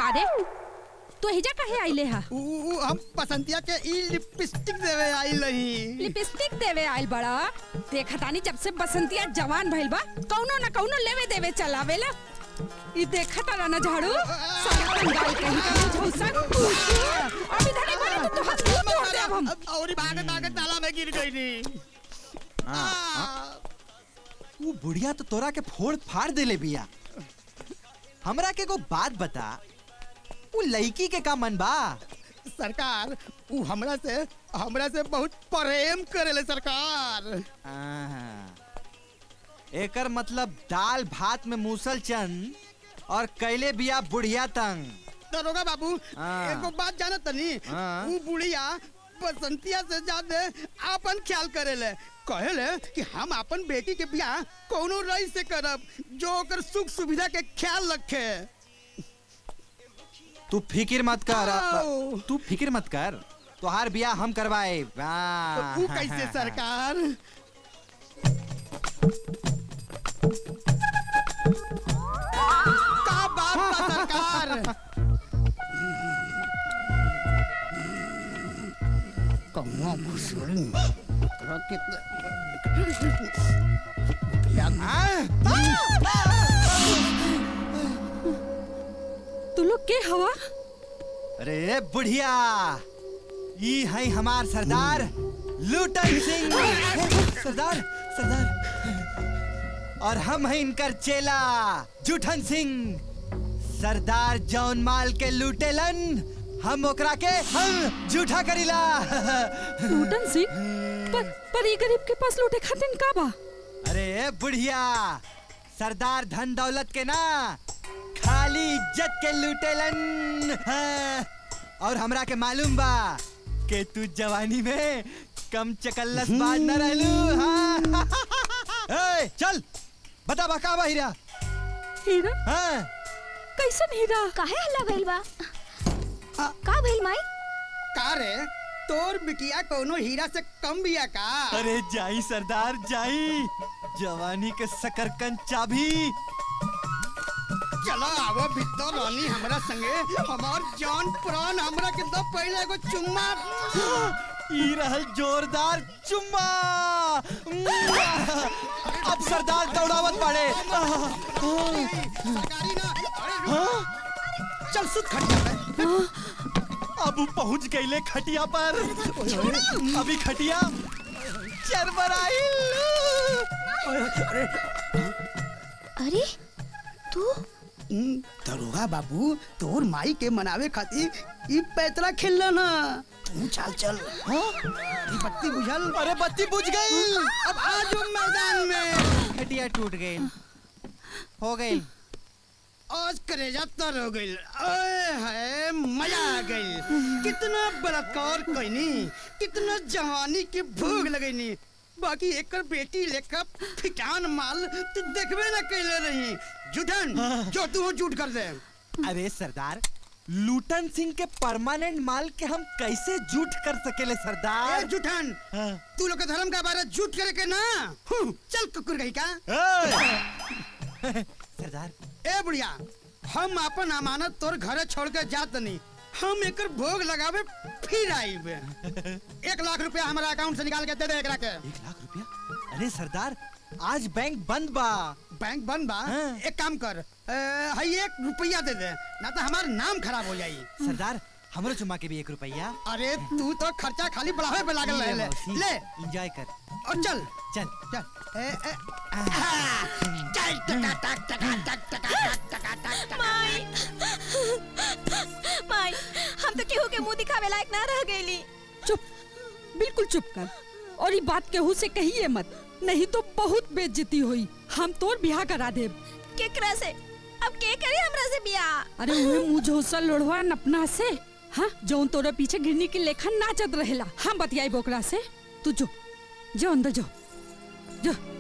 अरे तो हिजा काहे आइले हा उ, उ, हम पसंतिया के ई लिपस्टिक देवे आई नहीं लिपस्टिक देवे आइल बड़ा देखा तानी जब से बसंतिया जवान भइल बा कौनो न कौनो लेवे देवे चलावेला ई देखा तारा न झाड़ू सारा कंगाल कहीं का झौसा अभी धनी बना तो हाथ मुंह तोड़ देब हम और भागत भागत ताला में गिर गई नी वो बुढ़िया तो तोरा के फोड़ फाड़ देले बिया हमरा के को बात बता वो लड़की के का मन बा सरकार उ हमरा से हमरा से बहुत प्रेम करेले सरकार आहा। एकर मतलब दाल भात में मूसल चंद और कैले बिया बुढ़िया तंग दरोगा बाबू हाँ। एगो बात जानत तनी हाँ। उ बुढ़िया बसंतिया से ज्यादा आपन ख्याल करेले कहेले कि हम अपन बेटी के बियाह कोनो रई से करब जो ओकर सुख सुविधा के ख्याल रखे तू फिक्र मत कर आओ। तू फिक्र मत कर तोहार बिया हम करवाए उ कैसे सरकार का बात बा सरकार कौनो घुसड़ी ओकरा तू लोग के हवा अरे बुढ़िया ई है हमार सरदार लूटन सिंह सरदार सरदार और हम हैं इनकर चेला जूठन सिंह सरदार जौन माल के लूटेलन हम ओकरा के हम जूठा करीला लूटन सिंह पर पर ई गरीब के पास लूटे खातिन का बा अरे बुढ़िया सरदार धन दौलत के ना खाली इज्जत के लूटेलन हाँ। और हमरा के मालूम बा कि तू जवानी में कम चकल्लस बाज न रहलू हाँ। ए, चल बता बा का बा हीरा हीरा हाँ कैसन हीरा काहे हल्ला भइल बा का भइल माई का रे तोर बिटिया कोनो हीरा से कम बिया का अरे जाई सरदार जाई जवानी के सकरकन चाबी चलो आवो भीतर रानी हमरा संगे हमार जान प्राण हमरा के दो पहले एगो चुम्मा ई रहल जोरदार चुम्मा अब सरदार दौड़ावत पड़े सरकारी ना अरे रुक। चल सुत खटिया पे अब उ पहुंच गईले खटिया पर अभी खटिया चरबराइल अरे तू हम्म, दरोगा बाबू तोर माई के मनावे खातिर ई पैतरा खेलना ना तू चल चल हाँ? ई बत्ती बुझल अरे बत्ती बुझ गई अब आ जाओ मैदान में खटिया टूट गई हो गई आज करेजा तर हो गई ओए है मजा आ गई कितना बलात्कार कईनी कितना जवानी की भूख लगईनी बाकी एकर बेटी लेकर फिटान माल तू देखबे ना कैले रही जुठन जो तू झूठ कर दे अरे सरदार लूटन सिंह के परमानेंट माल के हम कैसे झूठ कर सकेले ए सरदार जुठन हाँ। तू लोग के धर्म का बारे झूठ करे के ना हूँ, चल कुकुर गई का ए! सरदार ए बुढ़िया हम अपन अमानत तोर घरे छोड़ के जात नहीं हम एकर भोग लगावे फिर आईब एक लाख रुपया हमारा अकाउंट से निकाल के दे दे एकरा के एक लाख रुपया अरे सरदार आज बैंक बंद बा बैंक बंद बा हाँ। एक काम कर ए, हई एक रुपया दे दे ना तो हमार नाम खराब हो जाई सरदार हमरो चुम्मा के भी एक रुपया अरे तू तो खर्चा खाली बढ़ावे पे लागल रहे ले ले एंजॉय कर और चल चल चल ए, ए, आ, चल टका टक टका टक टका टक टका टक टका माई माई हम तो केहू के मुंह दिखावे लायक ना रह गईली चुप बिल्कुल चुप कर और ये बात केहू से कहिए मत नहीं तो बहुत बेइज्जती हुई हम तोर बियाह करा देब केकरा से अब के करी हमरा से बियाह अरे उहे मुंह झोसा लोढ़वा नपना से हाँ जौन तोरा पीछे गिरनी के लेखन नाचत रहेला हम बतियाई बोकरा से तू जो जो अंदर जो जो